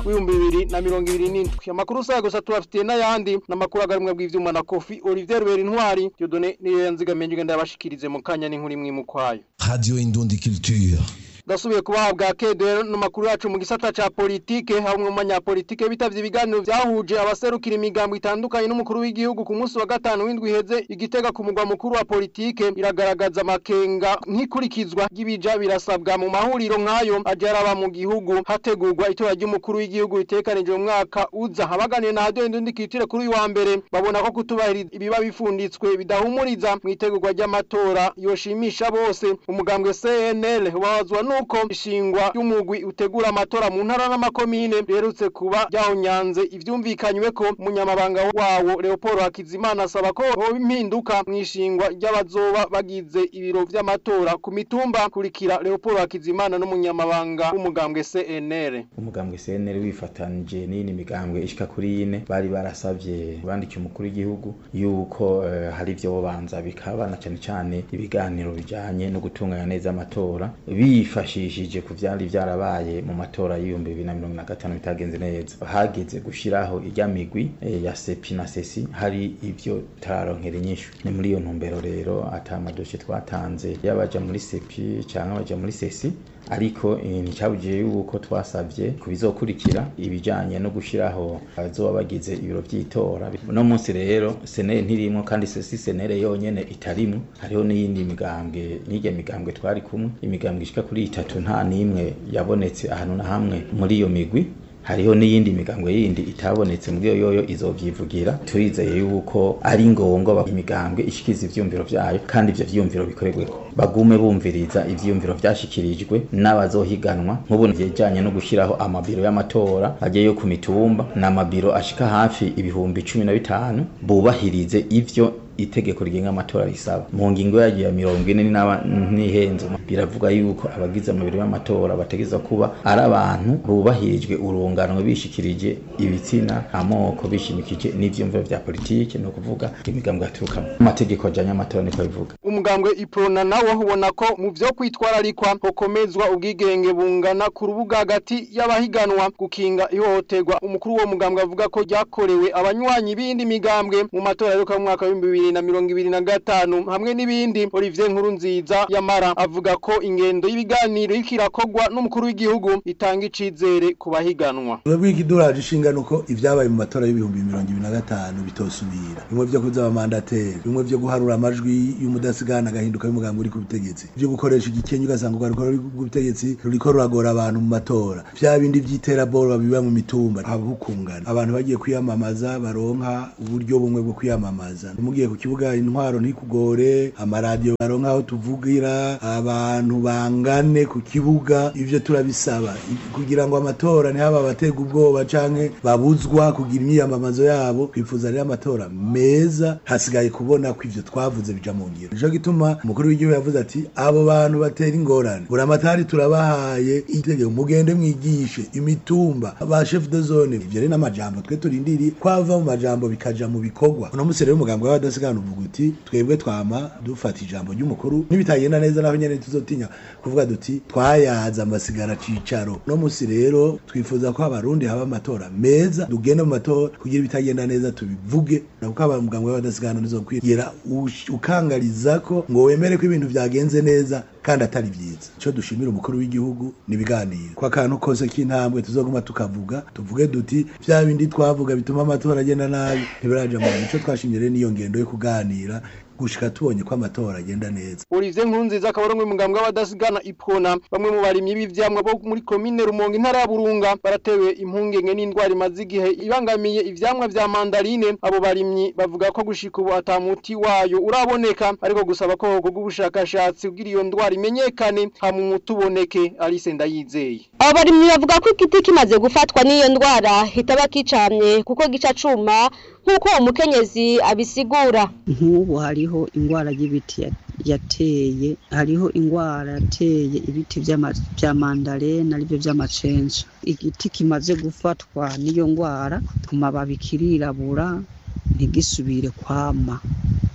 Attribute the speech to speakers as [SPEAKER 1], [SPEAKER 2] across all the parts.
[SPEAKER 1] w'ibihumbi bibiri na mirongo ibiri n'indwi amakuru usanga gusa tubafitiye n'ayandi n'amakuru agarumwa bw'ivyuma na kofi olivier rubera intwari dieudonne niyo yanzigamiye ngenda yabashikirize mu kanya n'inkuru imwe mu kwayo
[SPEAKER 2] Radio Indundi Culture.
[SPEAKER 1] ndasubiye kubahabwa kedero n'amakuru yacu mu gisata ca politike hamwe mu banyapolitike bitavye ibiganiro vyahuje abaserukira imigambo itandukanye n'umukuru w'igihugu ku munsi wa gatanu w'indwi iheze igitega ku mugwa mukuru wa politike iragaragaza amakenga nk'ikurikizwa ry'ibija birasabwa mu mahuriro nk'ayo aje araba mu gihugu hategurwa itora ry'umukuru w'igihugu ritegekanijwe mu mwaka uza abaganiye na radio indundi kitire kuri uyu wa mbere babona ko kutubahiriza ibiba bifunditswe bidahumuriza mu itegurwa ry'amatora yoshimisha bose umugambwe CNL wazwa nuko ishingwa y'umugwi utegura amatora mu ntara n'amakomine riherutse kuba ryahonyanze ivyumvikanywe ko umunyamabanga wawo Leopold Hakizimana asaba ko hoba impinduka mu ishingwa ry'abazoba bagize ibiro vy'amatora ku mitumba kurikira Leopold Hakizimana n'umunyamabanga w'umugambwe CNL
[SPEAKER 3] umugambwe CNL wifatanije n'iyindi migambwe ishika kuri ine bari barasavye bandikiye umukuru w'igihugu yuko eh, hari ivyo bobanza bikaba na cane cane ibiganiro bijanye no gutunganya neza amatora bifashishije ku vyari vyarabaye mu matora y'ibihumbi bibiri na mirongo na gatanu bitagenze neza hageze gushiraho irya migwi eh, ya sepi na sesi hari ivyo tararonkera inyishu ni muri iyo ntumbero rero ata amadoshe twatanze yabaja muri sepi canke abaja muri sesi ariko eh, nticabujije yuko twasavye ku bizokurikira ibijanye no gushiraho abazoba bagize ibiro vy'itora no munsi rero senere ntirimwo kandi sesi senere yonyene itarimwo hariho n'iyindi migambwe n'irya migambwe twari kumwe imigambwe ishika kuri itatu nta n'imwe yabonetse ahantu na hamwe muri iyo migwi hariho n'iyindi migambwe yindi itabonetse muri iyo yoyo izovyivugira turizeye yuko ari ngombwa imigambwe ishikiza ivyumviro vyayo kandi ivyo vyumviro bikorerweko bagume bumviriza ivyumviro vyashikirijwe n'abazohiganwa nk'ubu vyejanye no gushiraho amabiro y'amatora agiye ku mitumba n'amabiro ashika hafi ibihumbi cumi na bitanu bubahirize ivyo itegeko rigenga amatora risaba mu ngingo yagiye ya mirongo ine n'aba- n'ihenze biravuga yuko abagize amabiro y'amatora bategeza kuba ari abantu bubahirijwe urunganwe bishikirije ibitsina amoko bishimikije n'ivyumviro vya politike ni ukuvuga imigambwe yaturukamo amategeko ajanye amatora niko bivuga
[SPEAKER 1] umugambwe iprona nawo ubona ko mu vyo kwitwararikwa hokomezwa ubwigenge bungana ku rubuga hagati y'abahiganwa gukinga ihohoterwa umukuru wo mugambwe avuga ko ryakorewe abanywanyi b'indi migambwe mu matora yo mu mwaka w'ibihumbi bibiri na mirongo ibiri na gatanu hamwe n'ibindi Olivier Nkurunziza yamara avuga ko ingendo y'ibiganiro iriko irakorwa n'umukuru w'igihugu itanga icizere ku bahiganwa
[SPEAKER 4] Twebwe ikiduraje ishinga nuko ivyabaye mu matora y'ibihumbi mirongo ibiri na gatanu bitosubira bimwe vyo kuza abamandateri bimwe vyo guharura amajwi y'umudasigana agahinduka y'umugambi uri ku butegetsi vyo gukoresha igikenye ugasanga urwaruko ruri ku butegetsi ruriko ruragora abantu mu matora vya bindi vy'iterabwoba biba mu mitumba habukungana abantu bagiye kwiyamamaza baronka uburyo bumwe bwo kwiyamamaza mugiye ku kibuga intwaro ntikugore amaradiyo baronka aho tuvugira abantu bangane ku kibuga ivyo turabisaba I- kugira ngo amatora ntihaba abatega ubwoba canke babuzwa kugira imyiyamamazo yabo twifuza rero amatora meza hasigaye kubona ko ivyo twavuze bija mu ngiro nico gituma umukuru w'igihugu yavuze ati abo bantu batera ingorane buramatari turabahaye itegeko mugende mwigishe imitumba ba chef de zone ivyo rero n'amajambo twe turindiriye kwava mu majambo bikaja mu bikorwa uno musi rero umugambwe w'abadasigana uvuga uti twebwe twama dufata ijambo ry'umukuru nibitagenda neza naho nyene tuzotinya kuvuga duti twayaza amasigara cicaro no musi rero twifuza ko abarundi haba amatora meza tugende mu matora kugira ibitagenda neza tubivuge nakuko abamugambwe w'abadasigana nizokwira ukangariza ko ngo wemere ko ibintu vyagenze neza kandi atari vyiza ico dushimira umukuru w'igihugu nibiganiro kwa kantu kose k'intambwe tuzoguma tukavuga tuvuge duti vya bindi twavuga bituma amatora agenda nabi ntibiraja mu ico twashimye rero niyo ngendo yo kuganira gushika tubonye ko amatora agenda neza
[SPEAKER 1] Olivier Nkurunziza akaba ari umwe mu mugambwe w'abadasigana ipona bamwe mu barimyi b'ivyamwa bo muri komine Rumonge intara ya Burunga baratewe impungenge n'indwara imaze igihe ibangamiye ivyamwa vya mandarine abo barimyi bavuga ko gushika ubu atamuti wayo uraboneka ariko gusaba ko hokorwa ubushakashatsi kugira iyo ndwara imenyekane hama umuti uboneke Alice Ndayizeye
[SPEAKER 5] abo barimyi bavuga ko igiti kimaze gufatwa n'iyo ndwara hitaba kicamye kuko gica cuma nk'uko uwo mukenyezi abisigura
[SPEAKER 6] nk'ubu hariho indwara y'ibiti ya- yateye hariho indwara yateye ibiti vy'ama- vya mandarena arivyo vy'amacenja igiti kimaze gufatwa n'iyo ndwara ku mababi kirirabura ntigisubire kwama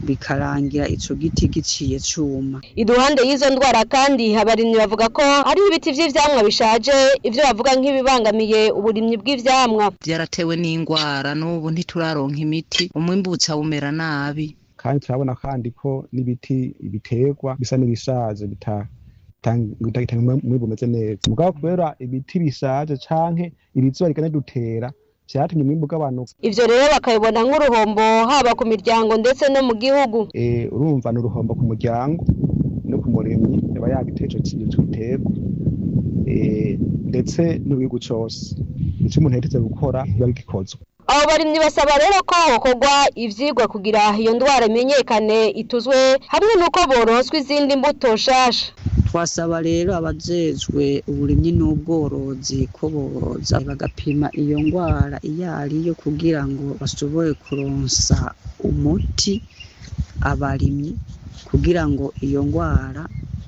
[SPEAKER 6] bikarangira ico giti giciye cuma
[SPEAKER 5] iruhande y'izo ndwara kandi abarimyi bavuga ko hari ibiti vy'ivyamwa bishaje ivyo bavuga nk'ibibangamiye uburimyi bw'ivyamwa
[SPEAKER 7] byaratewe n'indwara n'ubu ntituraronka imiti umwimbuca umera nabi
[SPEAKER 8] kandi turabona kandi ko n'ibiti biterwa bisa n'ibishaje bita bitanga umwimbu umeze neza mugabo kubera ibiti bishaje canke ibizuba rigane dutera vyatumye umwimbu ugabanuka
[SPEAKER 5] ivyo rero bakabibona nk'uruhombo haba ku miryango ndetse no mu gihugu
[SPEAKER 8] Eh, urumva ni uruhombo ku muryango no ku murimyi yaba yagiteye ico kintu giterwa Eh, ndetse n'igihugu cose ico umuntu yategetse gukora biba bigikozwe
[SPEAKER 5] abo barimyi basaba rero ko hokorwa ivyigwa kugira iyo ndwara imenyekane ituzwe hamwe n'uko boronswa izindi mbuto nshasha
[SPEAKER 6] twasaba rero abajejwe uburimyi n'ubworozi ko boza bagapima iyo ndwara iyo ariyo kugira ngo bashobore kuronsa umuti abarimyi kugira ngo iyo ndwara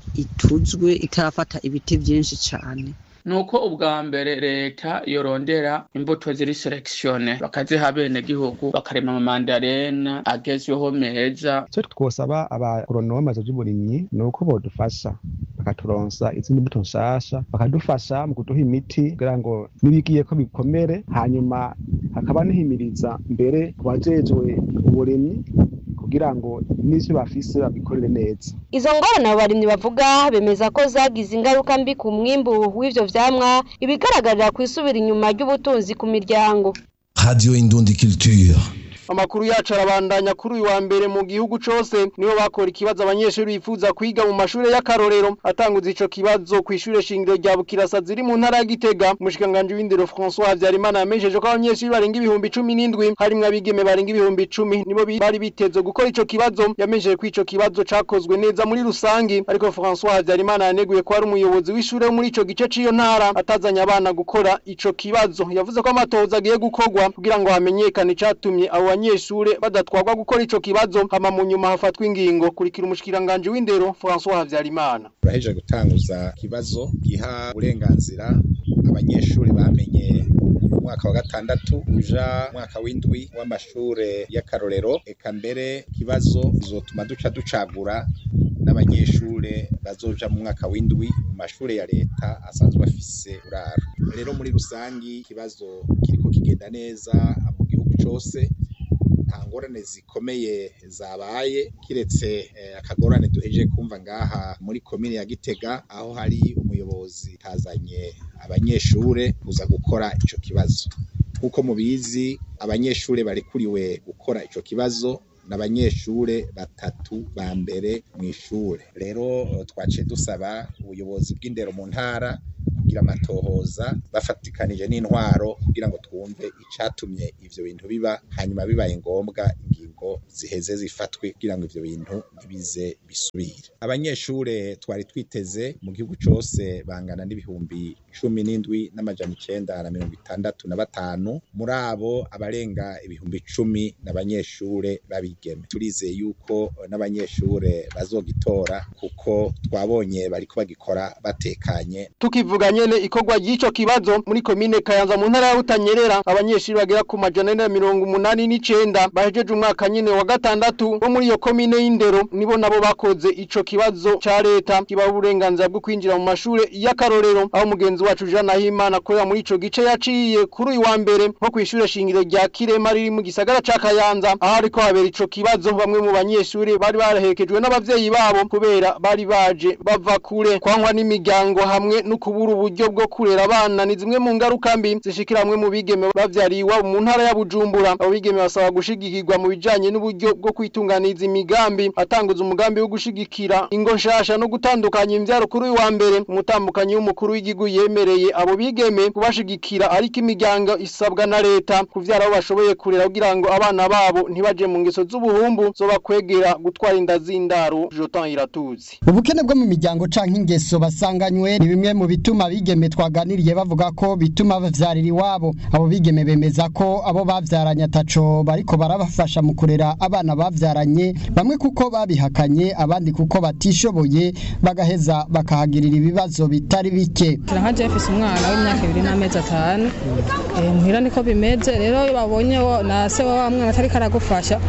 [SPEAKER 6] ituzwe itarafata ibiti vyinshi cane
[SPEAKER 9] nuko ubwa mbere leta yorondera imbuto ziri selekisione bakaziha abenegihugu bakarema amamandarena agezweho meza
[SPEAKER 8] ico twosaba abagoronome vy'uburimyi ni uko bodufasha bakaturonsa izindi mbuto nshasha bakadufasha mu kuduha imiti kugira ngo nibigiye ko bikomere hanyuma hakaba nihimiriza mbere ku bajejwe uburimyi kugira ngo n'ivyo bafise babikorere neza
[SPEAKER 5] izo ngorane abo barimyi bavuga bemeza ko zagize ingaruka mbi ku mwimbu w'ivyo vyamwa ibigaragarira kw'isubira inyuma ry'ubutunzi ku miryango
[SPEAKER 2] Radio Indundi Culture.
[SPEAKER 1] Amakuru yacu arabandanya kuri uyu wa mbere mu gihugu cose nibo bakora ikibazo abanyeshuri bifuza kwiga mu mashure y'akarorero atanguza ico kibazo ku ishure shingiro rya Bukirasa ziri mu ntara ya Gitega umushikanganje w'indero François Habyarimana yamenyesheje ko abanyeshuri barenga ibihumbi cumi n'indwi harimwo abigeme barenga ibihumbi icumi nibo bi- bari biteze gukora ico kibazo yamenyesheje ko ico kibazo cakozwe neza muri rusangi ariko François Habyarimana yaneguye ko ari umuyobozi w'ishure wo muri ico gice c'iyo ntara atazanye abana gukora ico kibazo yavuze ko amatohoza agiye gukorwa kugira ngo hamenyekane icatumye abo banyeshure badatwarwa gukora ico kibazo hama mu nyuma hafatwa ingingo kurikira umushikiranganje w'indero François Habyarimana
[SPEAKER 10] turahejeje gutanguza ikibazo giha uburenganzira abanyeshuri bamenye mu mwaka wa gatandatu uja mwaka w'indwi w'amashure y'akarorero eka mbere ikibazo bizotuma duca ducagura n'abanyeshure bazoja mu mwaka w'indwi mu mashure ya leta asanzwe afise uraro rero muri rusangi ikibazo kiriko kigenda neza mu gihugu cose nta ngorane zikomeye zabaye kiretse eh, akagorane duhejeje kumva ngaha muri komine ya Gitega aho hari umuyobozi tazanye abanyeshure kuza gukora ico kibazo nk'uko mubizi abanyeshure barekuriwe gukora ico kibazo n'abanyeshure batatu ba mbere mw'ishure rero eh, twaciye dusaba ubuyobozi bw'indero mu ntara kugira amatohoza bafatikanije n'intwaro kugira ngo twumve icatumye ivyo bintu biba hanyuma bibaye ngombwa ingingo ziheze zifatwe kugira ngo ivyo bintu bize bisubire abanyeshure twari twiteze mu gihugu cose bangana n'ibihumbi cumi n'indwi n'amajana icenda na mirongo itandatu na batanu muri abo abarenga ibihumbi cumi n'abanyeshure babigeme turizeye yuko eh, n'abanyeshure bazogitora kuko twabonye bariko bagikora batekanye
[SPEAKER 1] tukivuga nyene ikorwa ry'ico kibazo muri komine Kayanza mu ntara ya Butanyerera abanyeshuri bagera ku majana ane na mirongo umunani n'icenda bahejeje umwaka nyene wa gatandatu bo muri iyo komine y'indero nibo nabo bakoze ico kibazo ca leta kibaha uburenganzira bwo kwinjira mu mashure y'akarorero aho mugenzi wacu Jean Nahimana akorera muri ico gice yaciye kuri uyu wa mbere nko kw'ishure shingiro rya Kirema riri mu gisagara ca Kayanza aho ariko habera ico kibazo bamwe mu banyeshuri bari baraherekejwe n'abavyeyi babo kubera bari baje bava kure kwankwa n'imiryango hamwe no kubura uburyo bwo kurera abana ni zimwe mu ngaruka mbi zishikira hamwe mu bigeme bavyariye iwabo mu ntara ya Bujumbura abo bigeme basaba gushigikirwa mu bijanye n'uburyo bwo kwitunganiza imigambi atanguza umugambi wo gushigikira ingo nshasha no gutandukanya imvyaro kuri uyu wa mbere umutambukanyi w'umukuru w'igihugu yemereye abo bigeme kubashigikira ariko imiryango isabwa na leta kuvyara abo bashoboye kurera kugira ngo abana babo ntibaje mu ngeso z'ubuhumbu zobakwegera gutwara inda z'indaro Jotan Iratuzi
[SPEAKER 11] ubukene bwo mu miryango canke ingeso basanganywe ni bimwe mu bituma abigeme twaganiriye bavuga ko bituma bavyarira iwabo abo bigeme bemeza ko abo bavyaranye ataco bariko barabafasha mu kurera abana bavyaranye bamwe kuko babihakanye abandi kuko batishoboye bagaheza bakahagirira ibibazo bitari bike
[SPEAKER 12] nka jefise umwana w'imyaka ibiri n'amezi atanu Eh, muhira niko bimeze rero iyo babonye wo- na se wa wa mwana atariko aragufasha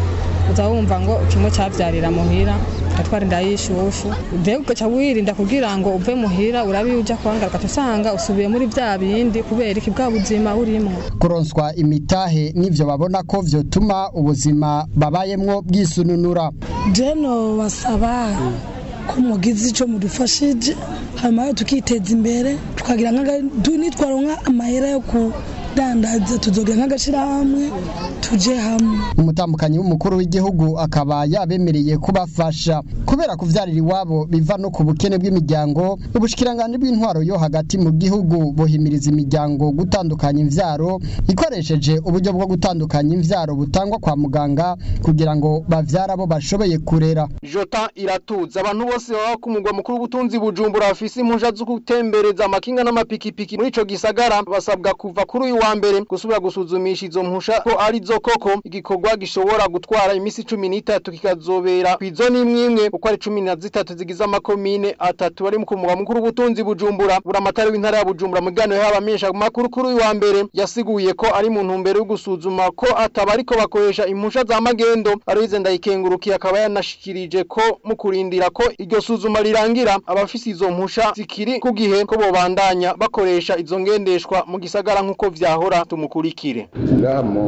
[SPEAKER 12] uza wumva ngo kimwe cyavyarira muhira ugatwara inda y'ishushu mbega ugaca wirinda kugira ngo uve muhira urabe iyo uja kwangara ugaca usanga usubiye muri vya bindi kubera iki bwa buzima urimwo
[SPEAKER 11] kuronswa imitahe n'ivyo babona ko vyotuma ubuzima babayemwo bwisununura
[SPEAKER 13] jeno basaba ko mugize ico mudufashije hanyuma tukiteza imbere tukagira nitwaronka amahera yo kudandaza tuzogira nk'agashirahamwe tuje hamwe
[SPEAKER 11] umutambukanyi w'umukuru w'igihugu akaba yabemereye kubafasha kubera kuvyarira iwabo biva no ku bukene bw'imiryango ubushikiranganje bw'intwaro yo hagati mu gihugu buhimiriza imiryango gutandukanya imvyaro ikoresheje uburyo bwo gutandukanya imvyaro butangwa kwa muganga kugira ngo bavyara abo bashoboye kurera
[SPEAKER 1] Jota iratuza abantu bose baba ku mugwa mukuru w'ubutunzi bujumbura bafise impuja zo gutembereza amakinga n'amapikipiki muri ico gisagara basabwa kuva kuri uyu wa mbere gusubira gusuzumisha izo mpusha ko ari zo koko igikorwa gishobora gutwara imisi cumi n'itatu kikazobera kw'izoni imwe imwe uko ari cumi na zitatu zigize amakomine atatu bari ku mugwa mukuru w'ubutunzi bujumbura buramatari w'intara ya bujumbura mu biganiro y'abamenyesha makuru kuri uyu wa mbere yasiguye ko ari mu ntumbero yo gusuzuma ko ataba ariko bakoresha impusha za magendo Aloyize Ndayikengurukiye akaba yanashikirije ko mu kurindira ko iryo suzuma rirangira abafise izo mpusha zikiri ku gihe ko bobandanya bakoresha izo ngendeshwa mu gisagara nk'uko vyahora tumukurikire
[SPEAKER 14] ngaha mu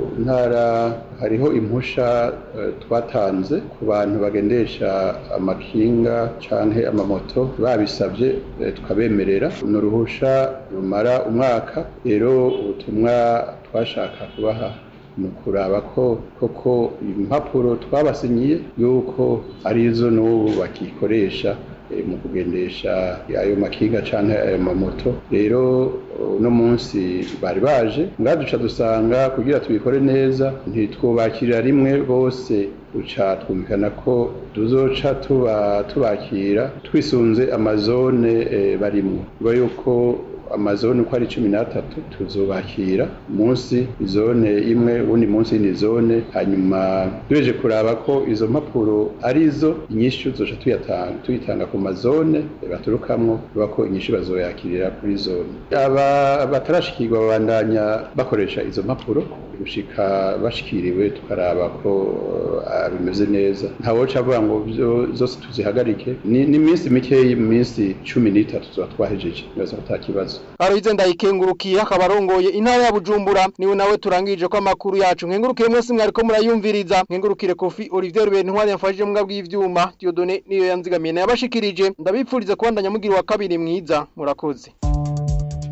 [SPEAKER 14] ntara hariho impusha eh, twatanze ku bantu bagendesha amakinga canke amamoto babisavye eh, tukabemerera ni uruhusha rumara umwaka rero ubutumwa twashaka kubaha mu kuraba ko koko impapuro twabasinyiye yuko arizo n'ubu bakikoresha eh, mu kugendesha ayo makinga canke ayo mamoto rero uno munsi bari baje ngaduca dusanga kugira tubikore neza ntitwubakirira rimwe bose uca twumvikana ko tuzoca tuba tubakira twisunze amazone eh, barimwo biba yuko amazone uko ari cumi n'atatu tuzubakira munsi izone imwe ubundi munsi y'indi zone hanyuma duheje kuraba ko izo mpapuro arizo inyishu tuzoca tuyatanga tuyitanga ku mazone baturukamwo biba ko inyishu bazoyakirira kuri zone aba batarashikirwa babandanya bakoresha izo mpapuro gushika bashikiriwe tukaraba ko uh, bimeze neza ntawoca avuga ngo vyo- zose tuzihagarike ni ni iminsi mikeyi mu minsi cumi n'itatu tuba twahejeje bibaza ko ata kibazo
[SPEAKER 1] Aloyize Ndayikengurukiye akaba arongoye intara ya Bujumbura niwe nawe turangije ko amakuru yacu nkengurukire mwese mwariko murayumviriza nkengurukire Kofi Olivier Ruben ntwari yamfashije mu bw'ivyuma Dieudonné niyo yanzigamiye yabashikirije ndabipfurize kubandanya mugira wa kabiri mwiza murakoze